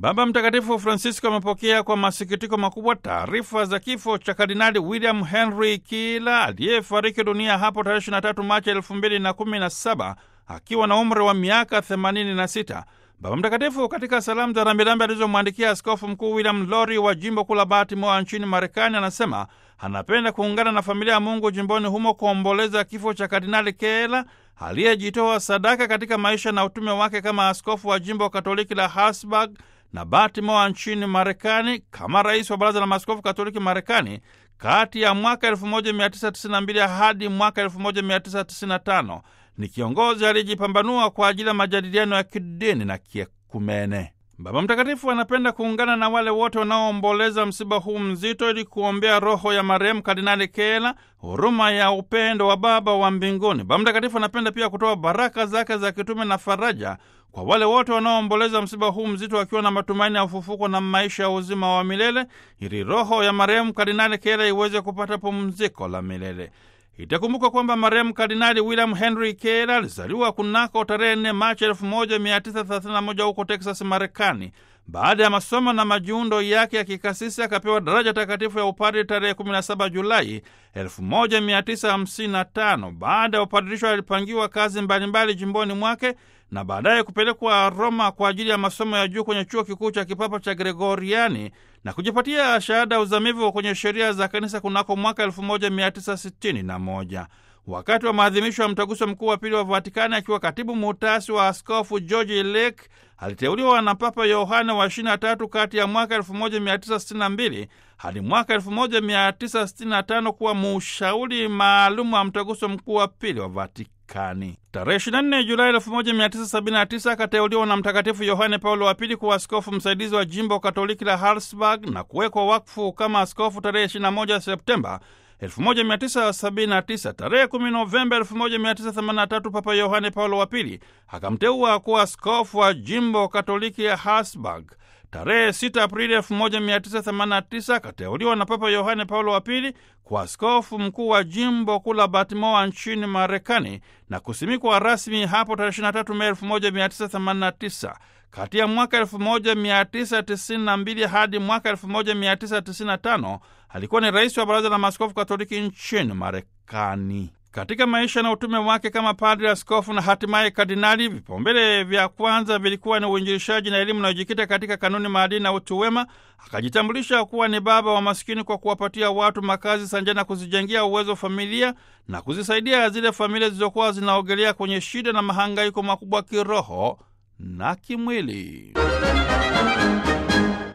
Baba Mtakatifu Francisco amepokea kwa masikitiko makubwa taarifa za kifo cha Kardinali William Henry Kila aliyefariki dunia hapo tarehe 23 Machi 2017 akiwa na umri wa miaka 86. Baba Mtakatifu katika salamu za rambirambi alizomwandikia Askofu Mkuu William Lori wa jimbo kuu la Baltimore nchini Marekani anasema anapenda kuungana na familia ya Mungu jimboni humo kuomboleza kifo cha Kardinali Kela aliyejitoa sadaka katika maisha na utume wake kama askofu wa jimbo Katoliki la Harrisburg na Baltimore nchini Marekani, kama rais wa Baraza la Maaskofu Katoliki Marekani kati ya mwaka 1992 hadi mwaka 1995. Ni kiongozi aliyejipambanua kwa ajili ya majadiliano ya kidini na kiekumene. Baba Mtakatifu anapenda kuungana na wale wote wanaoomboleza msiba huu mzito ili kuombea roho ya marehemu Kardinali Kela, huruma ya upendo wa Baba wa mbinguni. Baba Mtakatifu anapenda pia kutoa baraka zake za kitume na faraja kwa wale wote wanaoomboleza msiba huu mzito wakiwa na matumaini ya ufufuko na maisha ya uzima wa milele, ili roho ya marehemu Kardinali Kela iweze kupata pumziko la milele. Itakumbukwa kwamba marehemu Kardinali William Henry Kela alizaliwa kunako tarehe 4 Machi 1931 huko Texas, Marekani. Baada ya masomo na majiundo yake ya kikasisi akapewa daraja takatifu ya upadri tarehe 17 Julai 1955. Baada ya upadirisho alipangiwa kazi mbalimbali jimboni mwake na baadaye kupelekwa Roma kwa ajili ya masomo ya juu kwenye chuo kikuu cha kipapa cha Gregoriani na kujipatia shahada ya uzamivu kwenye sheria za kanisa kunako mwaka 1961. Wakati wa maadhimisho ya mtaguso mkuu wa pili wa Vatikani, akiwa katibu muhtasari wa askofu George Lake, aliteuliwa na Papa Yohane wa 23 kati ya mwaka 1962 hadi mwaka 1965 kuwa mushauri maalum wa mtaguso mkuu wa pili wa Vatikani. Tarehe 24 Julai 1979 akateuliwa na Mtakatifu Yohane Paulo wa Pili kuwa askofu msaidizi wa jimbo Katoliki la Harrisburg na kuwekwa wakfu kama askofu tarehe 21 Septemba 1979. Tarehe 10 Novemba 1983 Papa Yohane Paulo wa Pili akamteua kuwa askofu wa jimbo Katoliki ya Harrisburg. Tarehe 6 Aprili 1989 akateuliwa na Papa Yohane Paulo wa Pili kwa askofu mkuu wa jimbo kuu la Baltimore nchini Marekani na kusimikwa rasmi hapo tarehe 23 Mei 1989. Kati ya mwaka 1992 hadi mwaka 1995 alikuwa ni rais wa Baraza la Maaskofu Katoliki nchini Marekani. Katika maisha na utume wake kama padri, askofu na hatimaye kardinali, vipaumbele vya kwanza vilikuwa ni uinjilishaji na elimu inayojikita katika kanuni, maadili na utu wema. Akajitambulisha kuwa ni baba wa maskini kwa kuwapatia watu makazi sanjana na kuzijengea uwezo familia na kuzisaidia zile familia zilizokuwa zinaogelea kwenye shida na mahangaiko makubwa kiroho na kimwili.